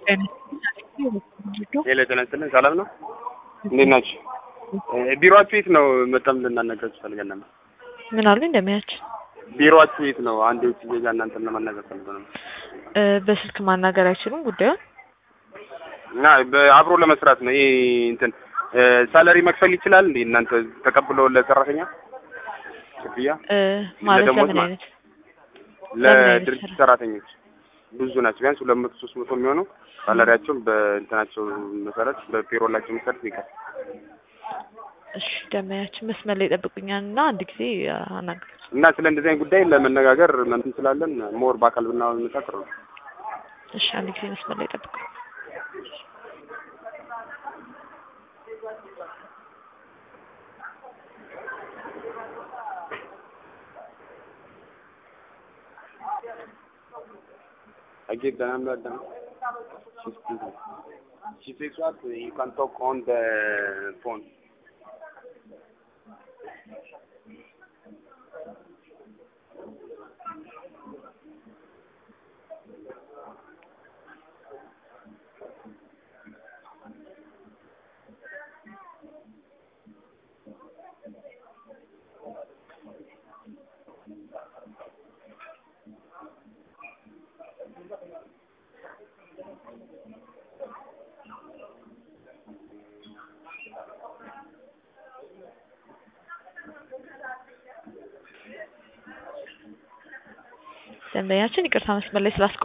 ሄሎ ጤና ይስጥልን ሰላም ነው እንዴት ናችሁ ቢሮአችሁ የት ነው መጣም ልናናገራችሁ ፈልገን ነበር ምን አሉ እንደሚያች ቢሮአችሁ የት ነው አንድ የውጭ ዜጋ እናንተን ለማናገር ፈልገን ነበር በስልክ ማናገር አይችሉም ጉዳዩን እና አብሮ ለመስራት ነው ይሄ እንትን ሳለሪ መክፈል ይችላል እንዴ እናንተ ተቀብሎ ለሰራተኛ ክፍያ ማለት ለደሞዝ ለምን ማለት? አይነት አይነት ለድርጅት ስራ? ሰራተኞች ብዙ ናቸው ቢያንስ ሁለት መቶ ሶስት መቶ የሚሆኑ ሳላሪያቸውን በእንትናቸው መሰረት በፔሮላቸው መሰረት ይከፍል እሺ ደመያችን መስመር ላይ ይጠብቁኛል እና አንድ ጊዜ አናግር እና ስለ እንደዚህ አይነት ጉዳይ ለመነጋገር መምት እንችላለን ሞር በአካል ብናመጣ ጥሩ ነው እሺ አንድ ጊዜ መስመር ላይ ይጠብቁ I give the number then. She's busy. She says what? You can talk on the phone. ደንበኛችን ይቅርታ መስመር ላይ ስላስቆ